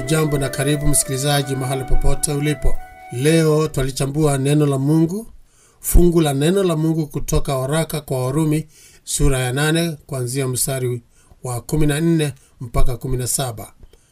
Hujambo na karibu msikilizaji, mahali popote ulipo. Leo twalichambua neno la Mungu, fungu la neno la Mungu kutoka waraka kwa Warumi sura ya 8 kuanzia mstari wa 14 mpaka 17.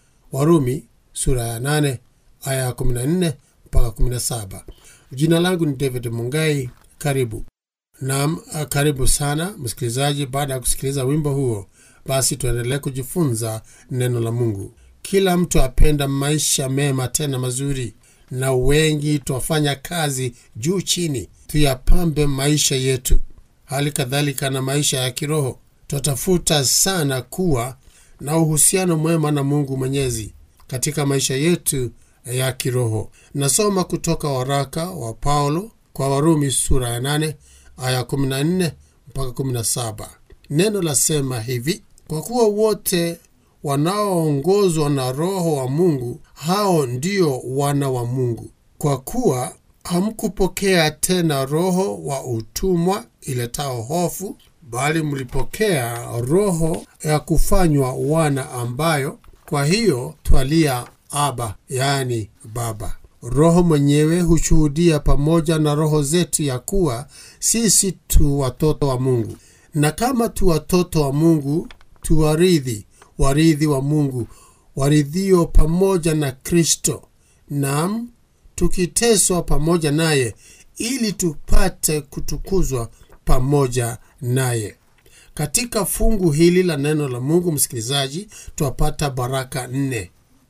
Warumi sura ya 8 aya ya 14 mpaka 17. Jina langu ni David Mungai. Karibu nam, karibu sana msikilizaji. Baada ya kusikiliza wimbo huo, basi tuendelee kujifunza neno la Mungu. Kila mtu apenda maisha mema tena mazuri, na wengi twafanya kazi juu chini tuyapambe maisha yetu, hali kadhalika na maisha ya kiroho. Twatafuta sana kuwa na uhusiano mwema na Mungu Mwenyezi katika maisha yetu ya kiroho. Nasoma kutoka waraka wa Paulo kwa Warumi sura ya 8 aya 14 mpaka 17. Neno lasema hivi: kwa kuwa wote wanaoongozwa na Roho wa Mungu hao ndio wana wa Mungu. Kwa kuwa hamkupokea tena roho wa utumwa iletao hofu, bali mlipokea roho ya kufanywa wana, ambayo kwa hiyo twalia Aba, yaani Baba. Roho mwenyewe hushuhudia pamoja na roho zetu ya kuwa sisi tu watoto wa Mungu, na kama tu watoto wa Mungu tu warithi warithi wa Mungu, waridhio pamoja na Kristo, nam tukiteswa pamoja naye, ili tupate kutukuzwa pamoja naye. Katika fungu hili la neno la Mungu, msikilizaji, twapata baraka nne.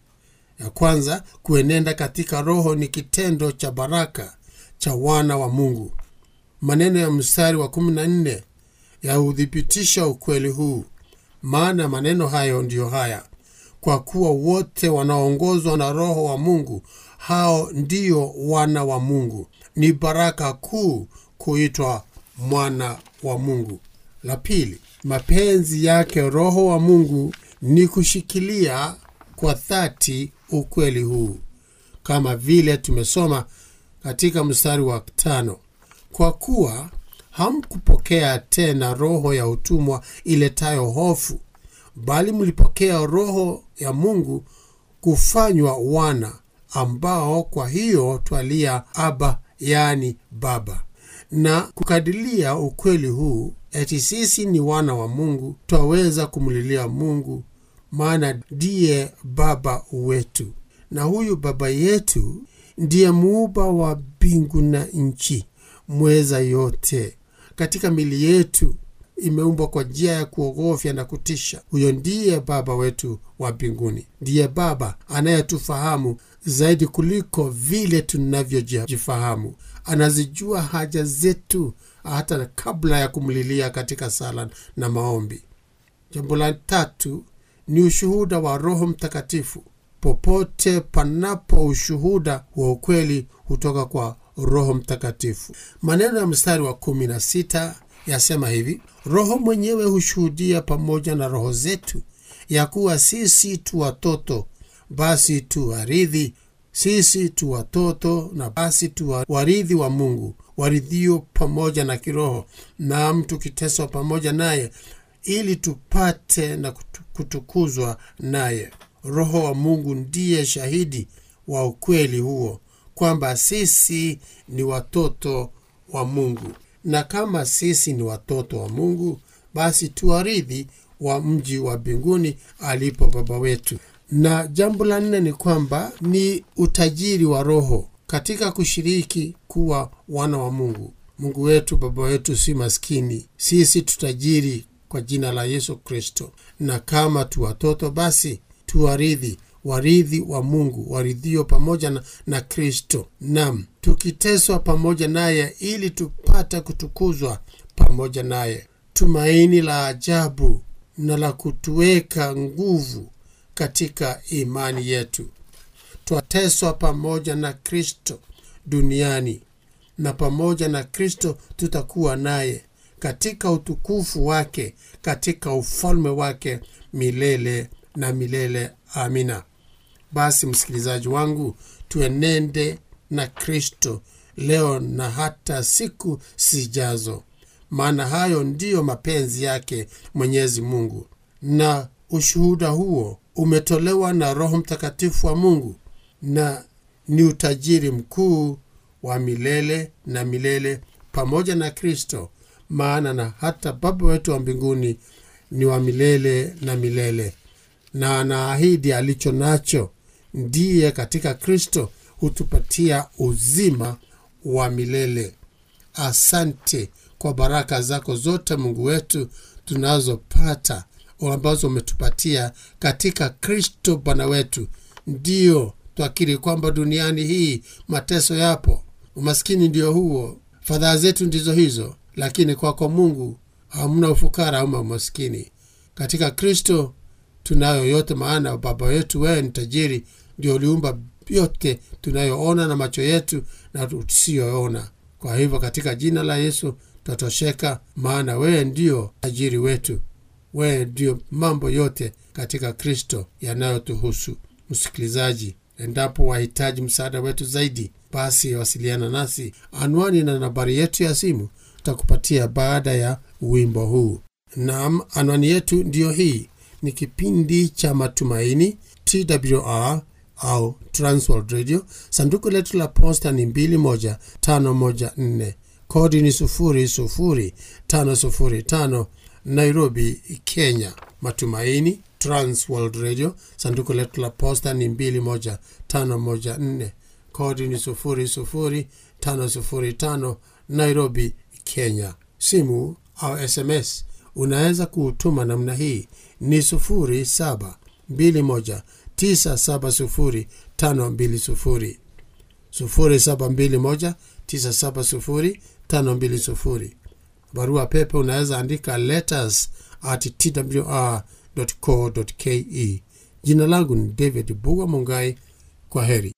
Ya kwanza, kuenenda katika Roho ni kitendo cha baraka cha wana wa Mungu. Maneno ya mstari wa 14 yaudhibitisha ukweli huu maana maneno hayo ndiyo haya: kwa kuwa wote wanaongozwa na Roho wa Mungu hao ndiyo wana wa Mungu. Ni baraka kuu kuitwa mwana wa Mungu. La pili, mapenzi yake Roho wa Mungu ni kushikilia kwa dhati ukweli huu, kama vile tumesoma katika mstari wa tano, kwa kuwa hamkupokea tena roho ya utumwa iletayo hofu, bali mlipokea roho ya Mungu kufanywa wana, ambao kwa hiyo twalia Aba, yaani Baba. Na kukadilia ukweli huu, eti sisi ni wana wa Mungu, twaweza kumlilia Mungu, maana ndiye Baba wetu, na huyu Baba yetu ndiye muumba wa mbingu na nchi, mweza yote katika mili yetu imeumbwa kwa njia ya kuogofya na kutisha. Huyo ndiye Baba wetu wa mbinguni, ndiye Baba anayetufahamu zaidi kuliko vile tunavyojifahamu. Anazijua haja zetu hata kabla ya kumlilia katika sala na maombi. Jambo la tatu ni ushuhuda wa Roho Mtakatifu. Popote panapo ushuhuda wa ukweli hutoka kwa Roho Mtakatifu. Maneno ya mstari wa kumi na sita yasema hivi: Roho mwenyewe hushuhudia pamoja na roho zetu ya kuwa sisi tu watoto, basi tu warithi, sisi tu watoto na basi tu warithi wa Mungu, waridhio pamoja na kiroho, nam tukiteswa pamoja naye, ili tupate na kutukuzwa naye. Roho wa Mungu ndiye shahidi wa ukweli huo kwamba sisi ni watoto wa Mungu, na kama sisi ni watoto wa Mungu, basi tuwarithi wa mji wa mbinguni alipo Baba wetu. Na jambo la nne ni kwamba ni utajiri wa Roho katika kushiriki kuwa wana wa Mungu. Mungu wetu, Baba wetu si maskini, sisi tutajiri kwa jina la Yesu Kristo, na kama tu watoto, basi tuwarithi warithi wa Mungu, waridhio pamoja na, na Kristo, nam tukiteswa pamoja naye, ili tupate kutukuzwa pamoja naye. Tumaini la ajabu na la kutuweka nguvu katika imani yetu. Twateswa pamoja na Kristo duniani, na pamoja na Kristo tutakuwa naye katika utukufu wake, katika ufalme wake milele na milele. Amina. Basi msikilizaji wangu, tuenende na Kristo leo na hata siku zijazo, maana hayo ndiyo mapenzi yake Mwenyezi Mungu, na ushuhuda huo umetolewa na roho mtakatifu wa mungu na ni utajiri mkuu wa milele na milele pamoja na kristo maana na hata baba wetu wa mbinguni ni wa milele na milele na anaahidi alicho nacho ndiye katika kristo hutupatia uzima wa milele asante kwa baraka zako zote mungu wetu tunazopata ambazo umetupatia katika kristo bwana wetu ndiyo twakiri kwamba duniani hii mateso yapo umaskini ndio huo fadhaa zetu ndizo hizo lakini kwako mungu hamna ufukara ama umaskini katika kristo tunayo yote maana baba yetu wewe ni tajiri ndio uliumba yote tunayoona na macho yetu na tusiyoona kwa hivyo katika jina la yesu twatosheka maana wewe ndio tajiri wetu wewe ndio mambo yote katika kristo yanayotuhusu msikilizaji endapo wahitaji msaada wetu zaidi basi wasiliana nasi anwani na nambari yetu ya simu tutakupatia baada ya wimbo huu nam anwani yetu ndiyo hii ni kipindi cha matumaini twr au transworld radio sanduku letu la posta ni 21514 kodi ni 00505 nairobi kenya matumaini transworld radio sanduku letu la posta ni 21514 kodi ni 00505 nairobi kenya simu au sms unaweza kuutuma namna hii ni 0721970520 0721970520 barua pepe unaweza andika letters at twr co ke jina langu ni david bugwa mungai kwa heri